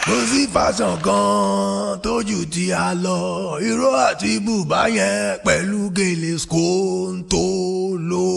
kò sí fàṣàn kan tójú tí a lọ irọ́ àti bùbá yẹn pẹ̀lú gèlè skóńtó ló.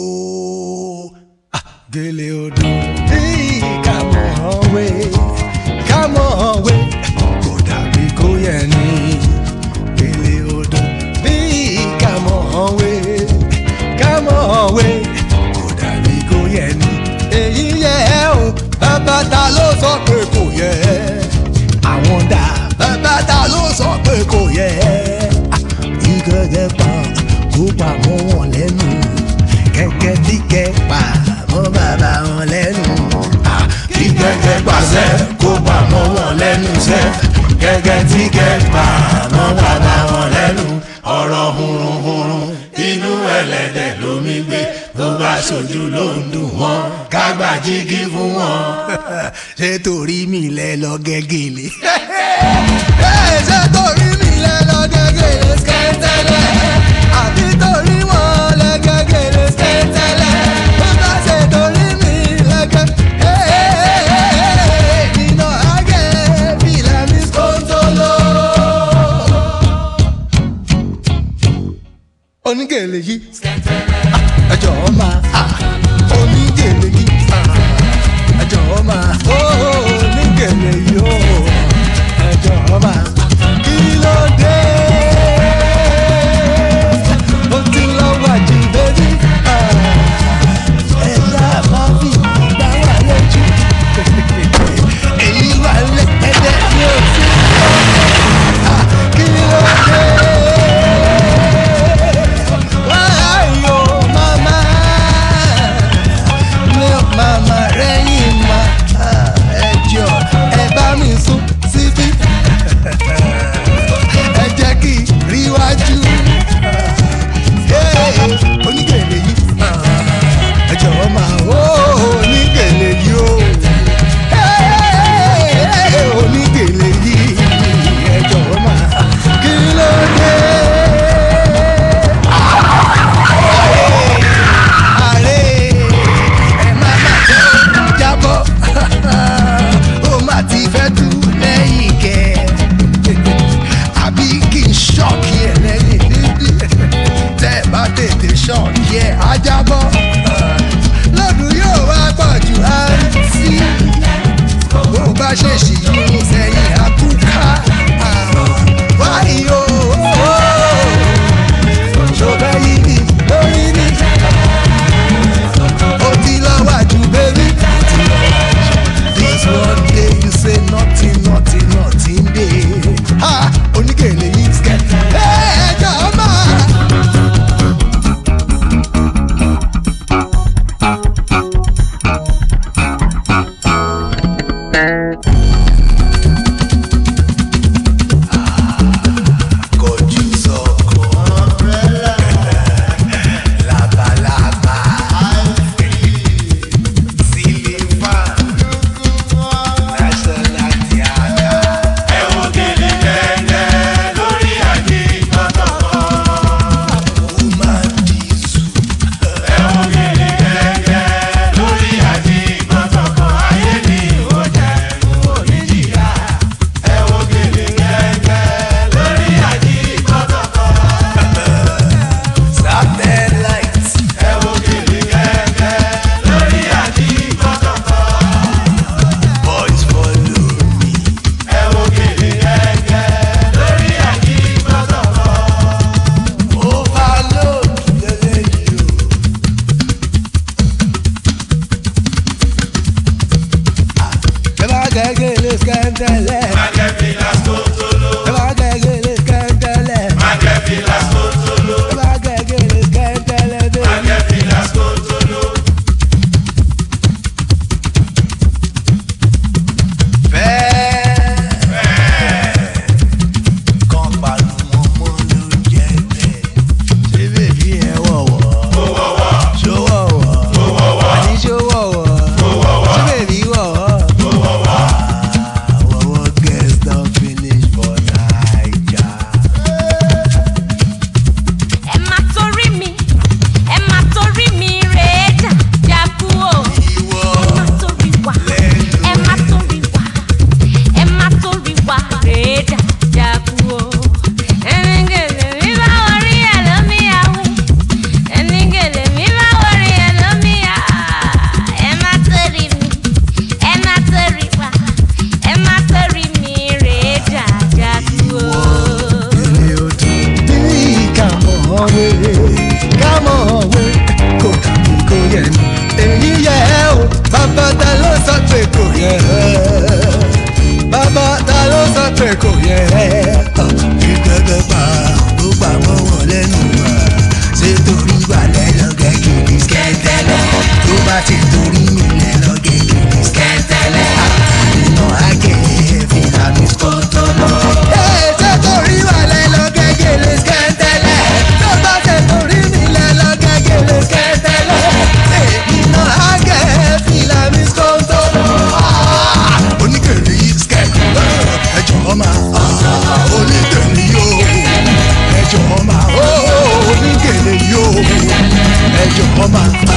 gèlè odò bí kàmọ́ ọ̀wé kàmọ́ ọ̀wé kò dàbí kó yẹ ní gèlè odò bí kàmọ́ ọ̀wé kàmọ́ ọ̀wé kò dàbí kó yẹ ní. èyí yẹ ẹ o bàbá ta ló sọ pé kò yẹ àwọn dà bàbá ta ló sọ pé kò yẹ ìgẹ̀gẹ̀ pa kó pa mọ́ wọn lẹ́nu kẹ̀kẹ́ tí kẹ́ pa mọ́ bàbá wọn lẹ́nu. kí gẹ́gẹ́ pàṣẹ kó bá mọ́ wọn lẹ́nu sẹ́ gẹ́gẹ́ tí gẹ́ pa mọ́ bàbá wọn lẹ́nu ọ̀rọ̀ hurunhurun inú ẹlẹ́dẹ̀ lómi gbé tó bá ṣojú ló ń dùn wọ́n ká gbà jígí fún wọn. ṣé torí mi lẹ lọ gẹ́gẹ́lé. ṣé torí mi lẹ lọ gẹ́gẹ́lé skẹ́tẹ́lẹ̀ àbí torí wọn lẹ gẹ́gẹ́lé skẹ́tẹ́lẹ̀ bó bá ṣe torí mi lẹ gẹ́gẹ́lé nínú àgẹ́ bí lẹ́mí skóńtóló. onígèlè yìí ẹjọ́ máa onígèlè yìí ẹjọ́ máa onígèlè yìí ó ẹjọ́ máa kí ló dé ó ti lọ wájú bébí ẹ̀yà máa fi gbà wà lójú èyí wà lẹ́ẹ̀dẹ́ ní òsì kí ló dé. Why, oh, mama? Milk mama rẹ́yìn ma ẹjọ́ ẹ bá mi sún síbí kí gẹ́gẹ́ pa ó gbà mọ́ wọn lẹ́nu wá ṣé torí balẹ̀ lọ́gẹ́ kìkì skẹ́tẹ́lẹ̀ tó bá ti torí mi lẹ̀ lọ́gẹ́ kìkì skẹ́tẹ́lẹ̀ iná àgẹ̀ fìlà mi skọ́tọ̀ lọ. ṣé torí balẹ̀ lọ́gẹ́ kìkì skẹ́tẹ́lẹ̀ tó bá ti torí mi lẹ̀ lọ́gẹ́ kìkì skẹ́tẹ́lẹ̀ iná àgẹ̀ fìlà mi skọ́tọ̀ lọ. oníkèrè yìí skẹ́tì ẹjọ́ máa oníkèrè yóò ẹjọ́ máa oníkèrè yóò ẹjọ́ máa.